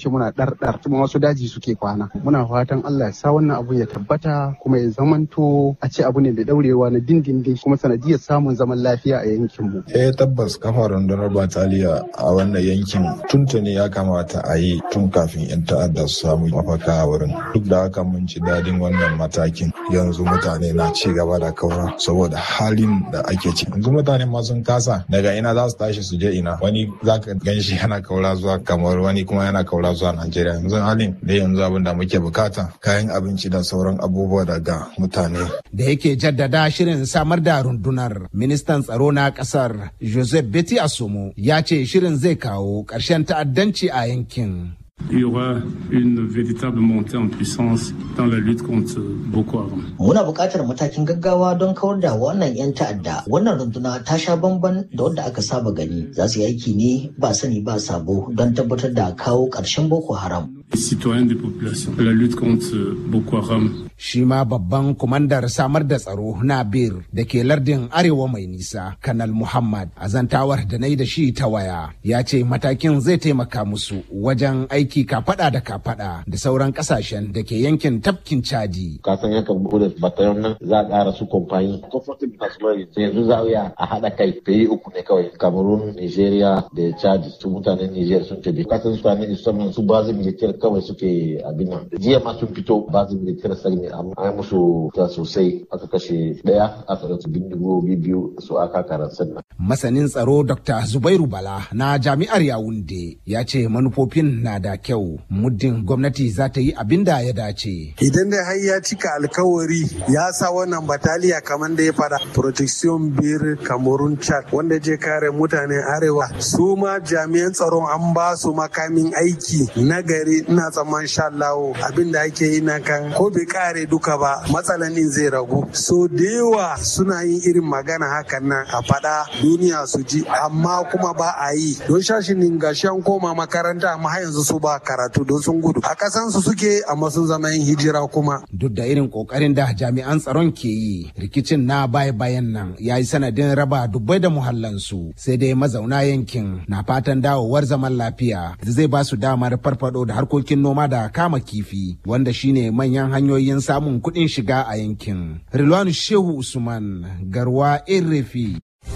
ce muna ɗarɗar kuma wasu daji suke kwana muna fatan Allah ya sa wannan abu ya tabbata kuma ya zamanto a ce abu ne mai daurewa na dindindin kuma sanadiyar samun zaman lafiya a yankin mu eh tabbas kafa rundunar bataliya a wannan yankin tuntuni ya kamata a yi tun kafin yan ta'adda su samu mafaka a wurin duk da haka mun ci dadin wannan matakin yanzu mutane na ci gaba da kaura saboda halin da ake ci yanzu mutane ma sun kasa daga ina za su tashi su je ina wani za ka gan shi yana kaura zuwa kamar wani kuma yana kaura zuwa najeriya yanzu halin da yanzu abin da muke bukata kayan abinci da sauran abubuwa daga mutane da yake jaddada shirin samar da rundunar ministan tsaro na kasar joseph beti asomo ya ce shirin zai kawo ƙarshen ta'addanci a yankin Il y aura une véritable montée en puissance dans la lutte contre Boko Haram. Muna buƙatar matakin gaggawa don kawar da wannan 'yan ta'adda. Wannan runduna ta sha bamban da wadda aka saba gani. Za su yi aiki ne ba sani ba sabo don tabbatar da kawo ƙarshen Boko Haram. Les citoyens des populations. La lutte contre Boko Haram. Shi ma babban kumandar samar da tsaro na bir da ke lardin arewa mai nisa, Kanal Muhammad, a zantawar da na yi da shi ta waya, ya ce matakin zai taimaka musu wajen aiki kafada da kafada da sauran kasashen da ke yankin tafkin Chadi. Kasan yankan bude batayon nan za a ƙara su komfani. Comfortable National yanzu za a haɗa kai ta yi uku ne kawai. Cameroon, Nigeria da Chad su mutanen Niger sun tafi. Kasan su ne musamman su bazin militar kawai suke abin nan. Jiya ma sun fito bazin militar sai ne an musu ta sosai aka kashe ɗaya aka rasu bindigogi biyu su aka karansa nan. Masanin tsaro Dr. Zubairu Bala na jami'ar Yawunde ya ce manufofin na da kyau muddin gwamnati za ta yi abin da ya dace. Idan dai har ya cika alkawari ya sa wannan bataliya kamar da ya fada protection bir Cameroon Chad wanda je kare mutanen arewa su ma jami'an tsaron an ba su makamin aiki na gari ina tsamman sha Allah abin da ake yi na kan ko bai kare duka ba matsalanin zai ragu so da yawa suna yin irin magana hakan nan a fada duniya su ji amma kuma ba a yi don shashinin gashi an koma makaranta amma har yanzu su ba karatu don sun gudu a kasan su suke amma sun zama yin hijira kuma duk da irin kokarin da jami'an tsaron ke yi rikicin na baya bayan nan ya yi sanadin raba dubbai da muhallansu sai dai mazauna yankin na fatan dawowar zaman lafiya da zai ba su damar farfado da harkokin noma da kama kifi wanda shine manyan hanyoyin samun kuɗin shiga a yankin rilwanu shehu usman garwa irrefi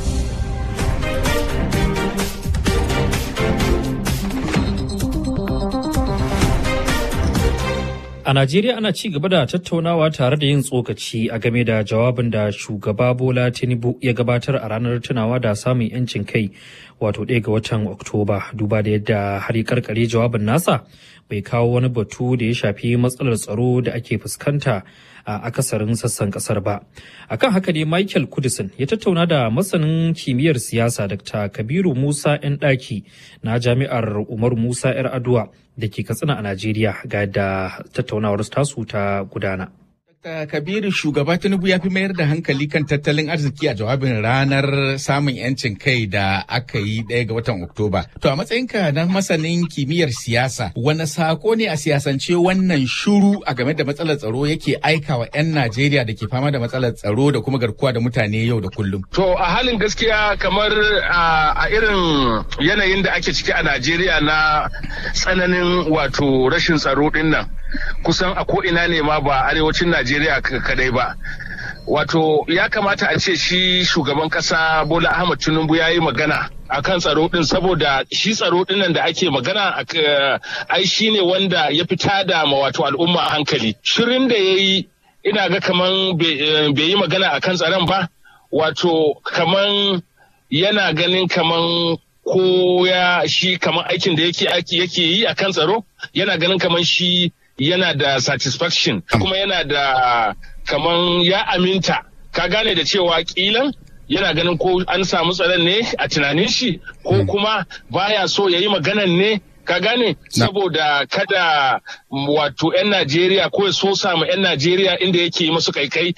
A Najeriya ana ci gaba da tattaunawa tare da yin tsokaci a game da jawabin da shugaba Bola Tinubu ya gabatar a ranar tunawa da samun 'yancin kai wato ɗaya ga watan Oktoba duba da yadda har karkare jawabin nasa bai kawo wani batu da ya shafi matsalar tsaro da ake fuskanta a akasarin sassan kasar ba. Akan haka ne Michael Kudisin ya tattauna da masanin kimiyyar siyasa Dr. Kabiru Musa 'yan ɗaki na jami'ar Umar Musa 'yar Aduwa da ke Katsina a Najeriya ga da tattaunawar tasu ta gudana. Kabiru shugaba Tinubu ya fi mayar da hankali kan tattalin arziki a jawabin ranar samun 'yancin kai da aka yi ɗaya ga watan Oktoba. To a matsayinka na masanin kimiyyar siyasa, wani sako ne a siyasance wannan shuru a game da matsalar tsaro yake aikawa 'yan Najeriya da ke fama da matsalar tsaro da kuma garkuwa da mutane yau da kullum? To a halin gaskiya kamar a irin yanayin da ake ciki a Najeriya na tsananin wato rashin tsaro ɗin nan. kusan a ko'ina ne ma ba arewacin Najeriya kadai ba. Wato ya kamata a ce shi shugaban kasa Bola Ahmad Tinubu ya yi magana a kan tsaro din saboda shi tsaro din da ake magana ai shi ne wanda ya fita da ma wato al'umma a hankali. Shirin da ya yi ina ga kaman bai yi magana a kan tsaron ba wato kaman yana ganin kaman ko ya shi kaman aikin da yake yake yi a kan tsaro yana ganin kaman shi yana da satisfaction kuma yana da kaman ya aminta ka gane da cewa kilan yana ganin ko an samu tsaron ne a tunanin shi ko kuma baya so ya yi maganan ne ka gane saboda kada wato 'yan Najeriya ko ya so samu 'yan Najeriya inda yake yi masu kaikai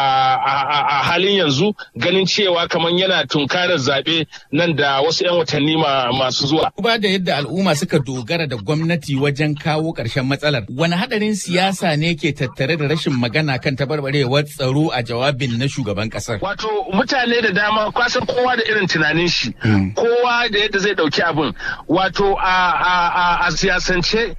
a halin yanzu ganin cewa kamar yana tunkarar zaɓe nan da wasu 'yan watanni masu zuwa. Ba da yadda al'umma suka dogara da gwamnati wajen kawo ƙarshen matsalar, wani haɗarin siyasa ne ke tattare da rashin magana kan tabarbarewar tsaro a jawabin na shugaban ƙasar? Wato mutane da dama kwasan kowa da irin tunanin shi, kowa da yadda zai ɗauki abin. Wato a a siyasance